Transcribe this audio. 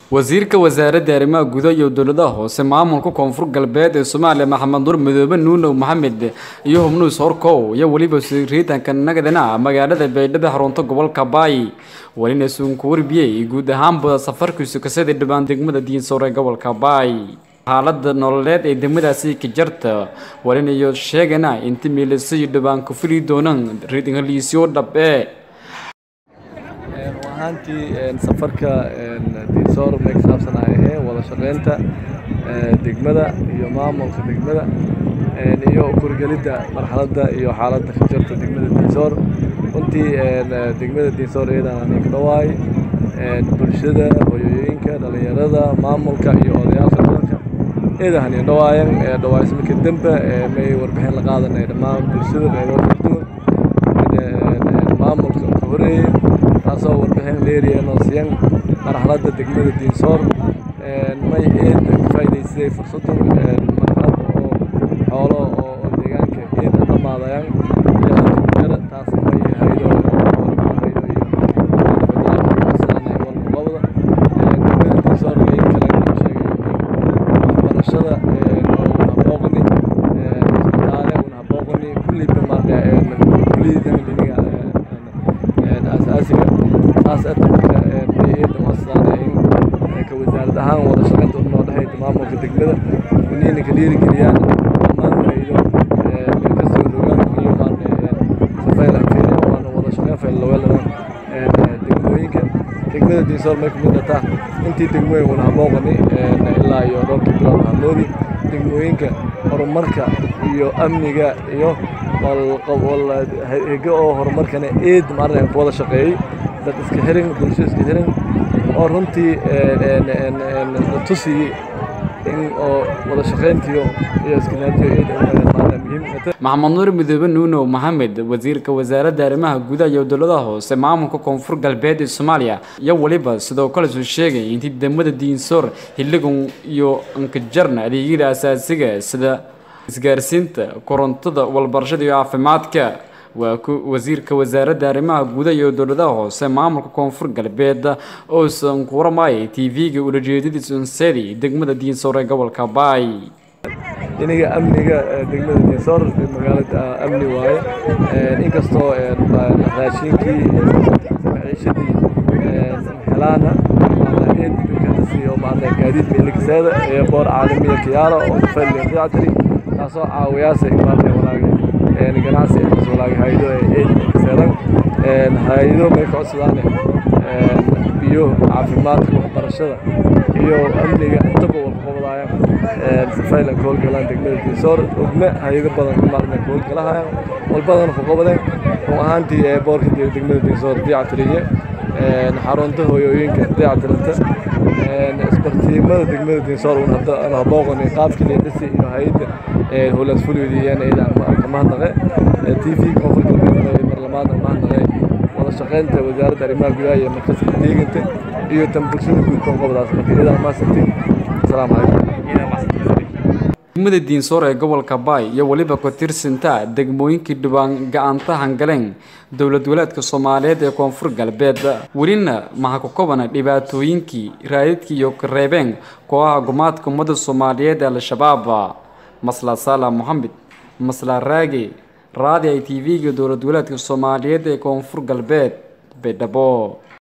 wasiirka wasaaradda arrimaha gudaha iyo dowladaha hoose maamulka koonfur galbeed ee soomaaliya maxamed nur midoobe nuunow maxamed iyo hubnuus horkow iyo weliba siriitanka nagadana magaalada baydhabo xarunta gobolka baay welina suunku warbiyey guud ahaanba safarkiisu kasada dhibaan degmada diinsoor ee gobolka baay xaalada nololeed ee degmadaasi ka jarta walinayo sheegana inta miilasay dhibaan ku fili doonaan riidhaliisyo dhabe ahaantii safarka diinsoor may ka saabsanayahee wada shaqeynta degmada iyo maamulka degmada iyo kurgelidda marxaladda iyo xaaladda ka jirta degmada diinsoor runtii degmada diinsoor iyadaan aniga dhawaay bulshada hooyooyinka dhalinyarada maamulka iyo odayaalka dalka iyadaan aniga dhawaayan dhawaysmaka dembe may warbixin la qaadanay dhammaan bulshada qeybood kala duwan maamulka ka horeeyey taasoo warbixin dheeriyeenoo siyan marxaladda degmada diinsoor may eed ka faa'iidaysaday fursaddan marxalad oo xoolo oo deegaanka eed dhamaadayaan iyo taas may haydo haydo iyo walqabada degmada diinsoor may kale sheegay waxbarashada habooqni isbitaale un habooqni kulli bamaarka kulliyada diniga asaasiga taas ata marka eeda maasdaana in ka wasaarad ahaan wada shaqaynta unoo dhexayda maamulka degmada inayna ka dhiirigeliyaan dhammaan haydo kasoo rogaan iyo maarne safayla kenya waana wada shaqayn faylaweladan degmooyinka degmada diinsoor may kamid ataa intii degmooyin wana habooqani ilaa iyo roobkii bilaab hamoodi degmooyinka horumarka iyo amniga iyo hege oo horumarkana eed maarna ku wada shaqeeyey dad iska xirin bulsho iska xirin oo runtii la tusiyey in oo wada shaqayntiyo iyo iskinaajiyo eed maarna muhiim maxamed nuur midoobe nuunow maxamed wasiirka wasaaradda arrimaha gudaha iyo dowladaha hoose maamulka koonfur galbeed ee soomaaliya iyo weliba sidoo kale suu sheegay intii degmada diinsoor xilligan iyo ankajarna adeegyada asaasiga sida isgaarsiinta korontada walbarashada iyo caafimaadka waa wasiirka wasaaradda arrimaha gudaha iyo dowladaha hoose maamulka koonfur galbeed oosan ku waramayay t v-ga ulajeedadiisa unseedi degmada diinsoor ee gobolka baay iniga amniga degmada diinsoor magaalada amni waaye inkastoo raashinkii maciishadii helaana oo maarna gaadiid meelikaseeda ee boor caalamiya kiyaalo oo safayl dayactiri taasoo caawiyaasay maarna walaagay ganacsi eekas walaagay haydo ee eed kaseedan haydo may ka codsadaane biyo caafimaadka waxbarashada iyo amniga intaba walqabadaayaan safaylan ka howlgalaan degmada diinsoor ogna hayado badan maarna ka howlgalahayaan walbadana ku qabadeen run ahaantii ee boorka degmada diinsoor dayactiriye xarunta hooyooyinka dayactiranta isbartiimada degmada diinsoor un habooqani qaabkii leedhisi iyo hay-adda howlaas fuliyodiyeen eedaan ka mahadnaqe t v koonfur galbeed barlamaanka mahadnaqe wada shaqaynta wasaaradda arrimaha gudaha iyo markaska deeganta iyo tan bulshada guud koonqobdaas marka iyadaan maasabtin asalaamu calaykum degmada diinsoor ee gobolka baay iyo weliba ku tirsinta degmooyinkii dhibaan gacanta hangaleen dowlad walaadka soomaaliyeed ee koonfur galbeed welina maha ku kobana dhibaatooyinkii raadidkii iyo kareebeen kooxaha gumaadka ummadda soomaaliyeed ee al-shabaab masla saala moxamed masla raage raadi ay t v-ga dowlad walaadka soomaaliyeed ee koonfur galbeed baydhabo